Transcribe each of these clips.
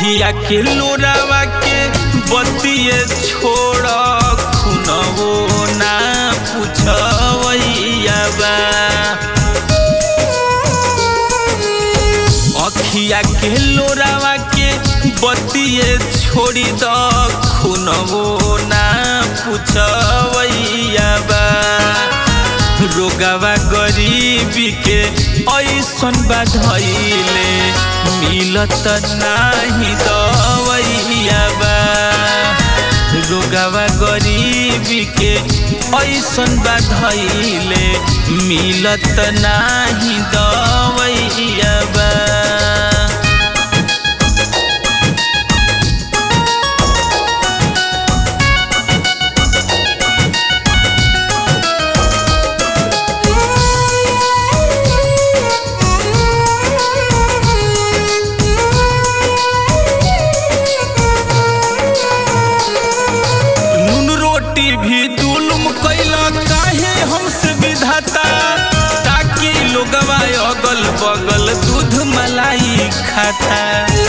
अखिया के लोरावा के बतिये छोड़ खुनवो ना पूछवैया बा अखिया के लोरावा के बतिये छोड़ी द खुनवो ना पूछवैया बा रोगवा गरीबी के ऐसन बाधैले मिलत नाही दवैया बा रोगवा गरीबी के ऐसन बाधैले मिलत नाही दवैया बा नून रोटी भी जुल्म कैला काहे हमसे विधाता ताकि लोगवा अगल बगल दूध मलाई खाता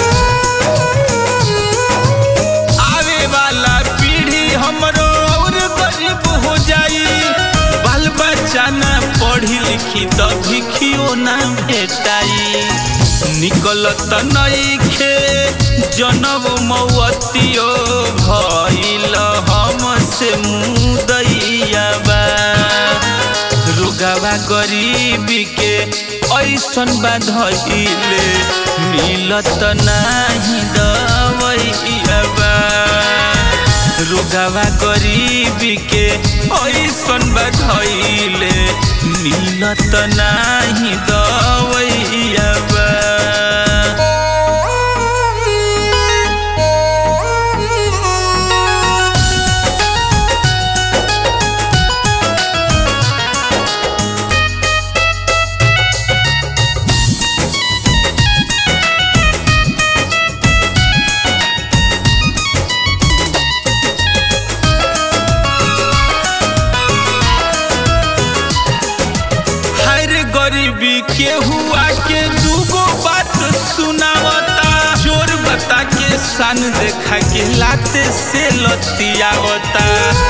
आवे वाला पीढ़ी हमरो और गरीब हो जाई बाल बच्चा ना पढ़ी लिखी त भिखियो ना भेटाई निकलत नइखे जनब मौतियो भइल हमसे मुदैया बा रुगावा गरीबी के ऐसन बाधइले मिलत नाही दवैया बा रुगावा गरीबी के ऐसन बाधइले मिलत नाही दवैया बा हर गरीबी के हुआ के दूगो बात सुनावता चोर बता के सन देखा के लाते से लतियावता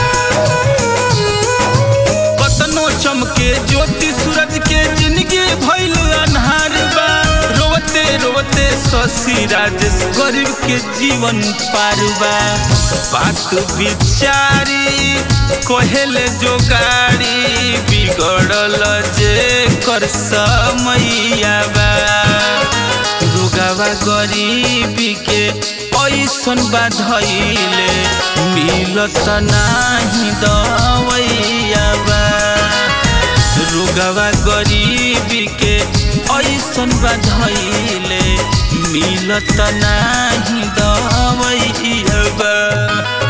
कतनो चमके ज्योति सूरज के जिंदगी भइल अन्हार बा रोवते रोवते शशि राजेश गरीब के जीवन पार बा बात बिचारी कहेले जो गाड़ी बिगड़ल जे कर समैया बा रुगावा गरीबी के ऐसन बाधइले मिलत नाही दवैया बा रुगवा गरीबी के ऐसन बाधइले मिलत नाही दवैया बा